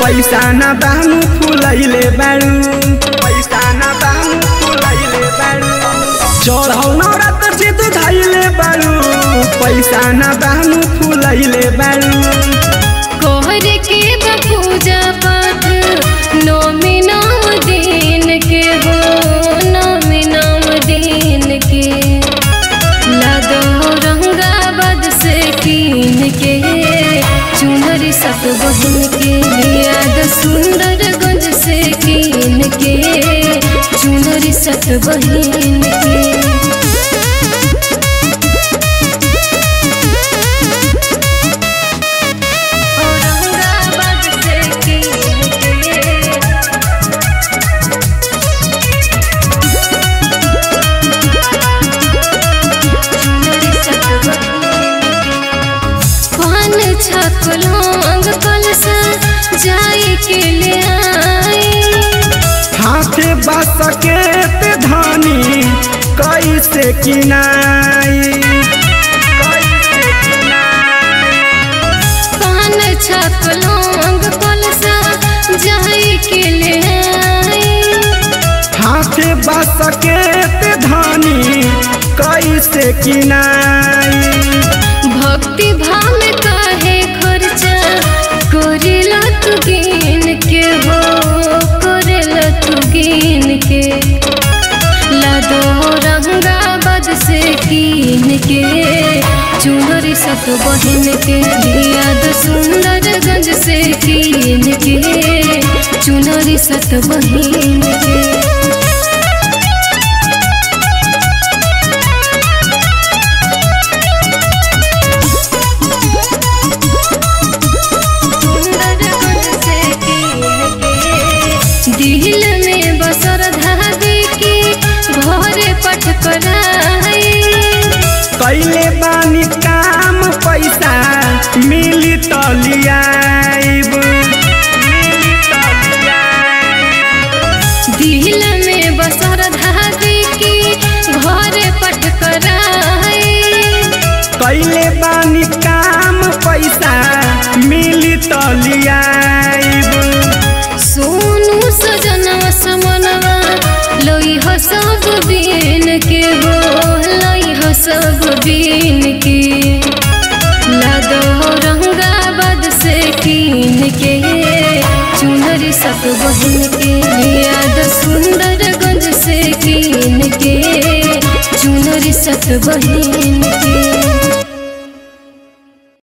पैसा न दानु फुलैले बाड़ू पैसा न दानु फुलैले बाड़ू चढ़ौ नौरात चित धैले बाड़ू पैसा न दानु फुलैले बाड़ू कोहर के पूजा पाठ नौमी नौ दिन के हो नौमी नौ दिन के लगो रंगाबाद से कीन के चुनरी सब बहन के याद सुंदर गंज से कीन के चुनरी सब बहन के औरंगाबाद से कीन के पान छकलोंग कलसा जाई के ले आई हाथे बस के ते धानी कैसे किनाई पान छकलोंग कलसा जाई के ले आई हाथे बस के ते धानी कैसे किनाई भक्ति भाव में काहे खर्चा करेला तू गिन के हो करेला तू गिन के लादो रंगाबाद से कीन के चुनरी सत बहन के याद सुंदर गंज से कीन के चुनरी सत बहन के दिल में बसर धागे की घरे पट कराई कैले बानी काम पैसा मिली त लियाइब दिल में बसर धागे की घरे पट कराई कैले बानी काम पैसा मिली त लियाइब सोनू सजनवा समनवा लोई हो सब बीन के हो लोई हो सब बीन के लादो रंगाबाद से कीन के चुनरी सब बहन के याद सुंदर गंज से कीन के चुनरी सब बहन